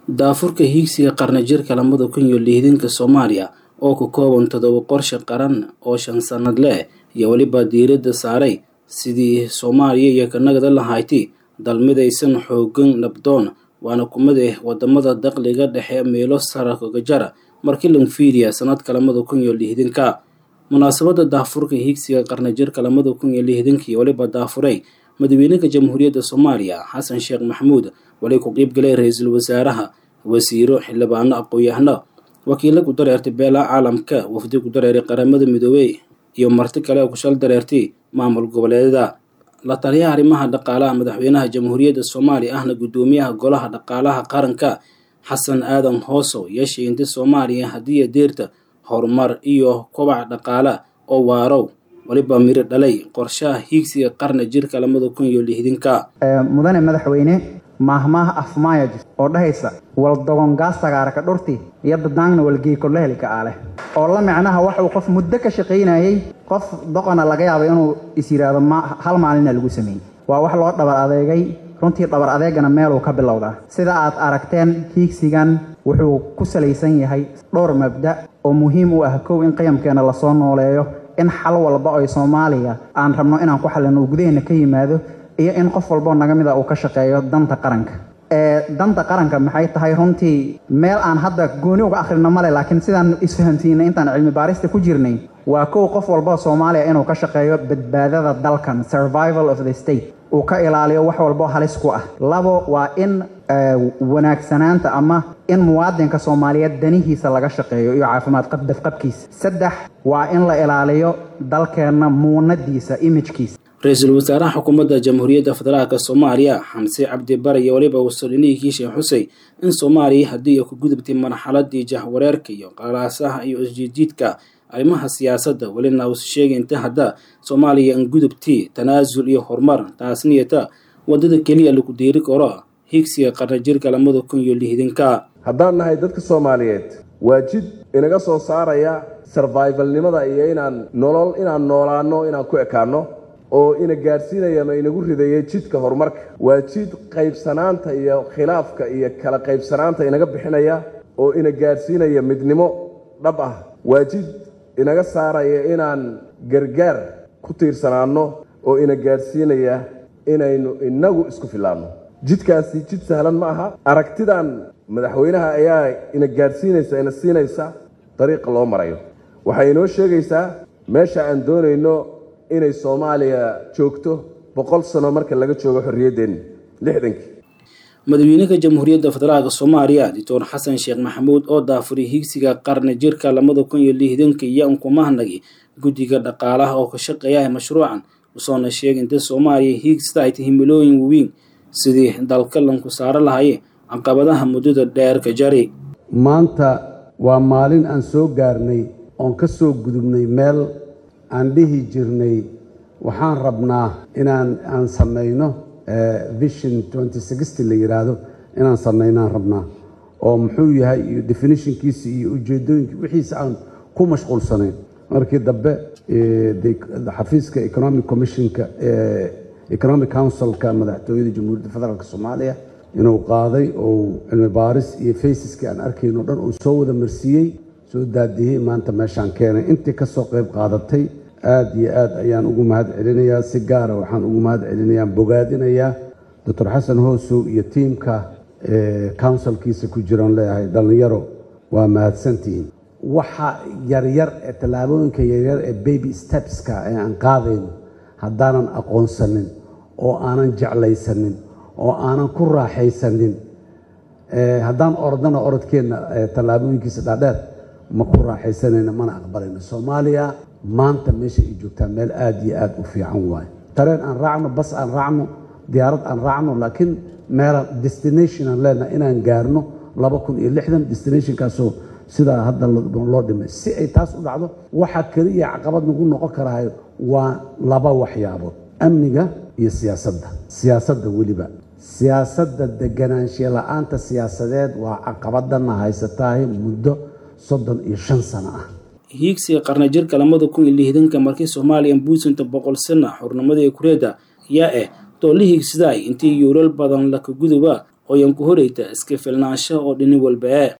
daafurka hiigsiga qarnijirka lamada kun iyo lixdanka soomaaliya oo ka kooban todoba qorshe qaran oo shan sannad leh iyo weliba diiradda saaray sidii soomaaliya iyo kanagada lahayti dalmidaysan xoogan nabdoon waana kumid ah wadamada dakhliga dhexe meelo sara kaga jara markii lan fiiriya sanadka lamada kun iyo lixdanka munaasabada daafurka hiigsiga qarnijirka lamada kun iyo lixdanka iyo weliba daafuray madaxweynaha jamhuuriyadda soomaaliya xasan sheekh maxamuud wali ku qiibgalay ra-iisul wasaaraha wasiiro xildhibaano aqoon-yahano wakiilo ku dareertay beelaha caalamka wafdi ku dareeray qaramada midoobey iyo marti kale oo kushal dareertay maamul goboleedyada la taliyaha arrimaha dhaqaalaha madaxweynaha jamhuuriyadda soomaaliya ahna guddoomiyaha golaha dhaqaalaha qaranka xasan aadan hoosow yeeshay inta soomaaliya hadiiya deerta horumar iyo kobac dhaqaala oo waarow waliba miro dhalay qorshaha hiigsiga qarni jirka lamada kun iyo lixdanka mudane madaxweyne maahmaaha afmaaya jirta oo dhahaysa waldogongaasagaaraka dhurti iyo dadaangna walgeekola helika aaleh oo la micnaha waxuu qof muddo ka shaqaynayey qof doqona laga yaabo inuu is yidhaahdo hal maalina lagu sameeyey waa wax loo dhabar adeegay runtii dhabar adeegana meeluu ka bilowdaa sida aad aragteen hiigsigan wuxuu ku salaysan yahay dhowr mabda oo muhiim u ah kow in qiyamkeena lasoo nooleeyo in xal walba oy soomaaliya aan rabno inaan ku xallino uu gudaheena ka yimaado iyo in qof walboo naga mid a uu ka shaqeeyo danta qaranka ee danta qaranka maxay tahay runtii meel aan hadda gooni uga akhrino male laakiin sidaan isfahamsiinay intaan cilmi baarista ku jirnay waa kow qof walboo soomaaliya inuu ka shaqeeyo badbaadada dalkan survival of the state uu ka ilaaliyo wax walboo halis ku ah labo waa in wanaagsanaanta ama in muwaadinka soomaaliyeed danihiisa laga shaqeeyo iyo caafimaad dafqabkiisa saddex waa in la ilaaliyo dalkeenna muunadiisa imijkiisa ra-iisul wasaaraha xukuumadda jamhuuriyadda federaalk soomaaliya xamse cabdi bare iyo weliba wasolinihii kiisha xusey in soomaaliya haddii ay ku gudubtay marxaladii jahwareerka iyo qalaasaha iyo isjiidjiidka arrimaha siyaasadda welina uus sheegay inta hadda soomaaliya an gudubtii tanaasul iyo horumar taasniyata waddada keliya lagu deeri karo higsiga qarnijirka lamada kun iyo lixdanka haddaan nahay dadka soomaaliyeed waa jid inaga soo saaraya sarvaivalnimada iyo inaan nolol inaan noolaanno inaan ku ekaanno oo ina gaadhsiinaya ama inagu ridaya jidka horumarka waa jid qaybsanaanta iyo khilaafka iyo kala qaybsanaanta inaga bixinaya oo ina gaadhsiinaya midnimo dhab ah waa jid inaga saaraya inaan gargaar ku tiirsanaanno oo ina gaadhsiinaya inaynu inagu isku filaanno jidkaasi jid sahlan ma aha aragtidan madaxweynaha ayaa ina gaadhsiinaysa ina siinaysa dariiqa loo marayo waxay inoo sheegaysaa meesha aan doonayno inay soomaaliya joogto boqol sano marka laga joogo xorriyaddeenna lixdankii madaxweynaha jamhuuriyadda federaalk soomaaliya doctor xasan sheekh maxamuud oo daafuray higsiga qarni jirka lamada kun iyo lixdanka iyo unkumahnagi guddiga dhaqaalaha oo ka shaqeeyaha mashruucan usoona sheegay inta soomaaliya hiigsida ay tahay milooyin waweyn sidii dalka lanku saaro lahaye caqabadaha muddada dheerka jari maanta waa maalin aan soo gaarnay oon ka soo gudubnay meel aan dhihi jirnay waxaan rabnaa inaan aan samayno vision la yidhaahdo inaan samaynaan rabnaa oo muxuu yahay iyo definitionkiisa iyo ujeedooyinka wixiisa aan ku mashquulsanayn markii dambe xafiiska economic commissionka economic councilka madaxtooyada jamhuuriyadda federaalk soomaaliya inuu qaaday oo cilmi baaris iyo faysiskii aan arkayno dhan uu soo wada marsiiyey soo daadiyey maanta meeshaan keenay intii ka soo qayb qaadatay aada iyo aad ayaan ugu mahad celinayaa si gaara waxaan ugu mahad celinayaa bogaadinayaa doctor xasan hoosow iyo tiimka counsilkiisa ku jiraan leeyahay dhallinyaro waa mahadsantihiin waxa yaryar ee tallaabooyinka yaryar ee baby stepska ee aan qaadayno haddaanan aqoonsanin oo aanan jeclaysanin oo aanan ku raaxaysanin haddaan orodana orodkeenna tallaabooyinkiisa dhaadheer ma ku raaxaysanayno mana aqbalayno soomaaliya maanta meesha ay joogtaa meel aada iyo aada u fiican waayo tareen aan raacno bas aan raacno diyaarad aan raacno laakiin meelaan destination aan leenahay inaan gaarno laba kun iyo lixdan destinationkaasoo sidaa hadda loo dhimay si ay taas u dhacdo waxaa keliya caqabad nagu noqon karaayo waa laba waxyaabood amniga iyo siyaasadda siyaasadda weliba siyaasadda deganaanshiya la-aanta siyaasadeed waa caqabadana haysatahay muddo soddon iyo shan sano ah hiigsiga qarnijirka lamada kun iyo lixdanka markii soomaaliya buusinta boqol sana xurnimadii kureeda yaa ah doolli hiigsidaay intii yuural badan laka guduba oo yan ku horeyta iska filnaansho oo dhini walba e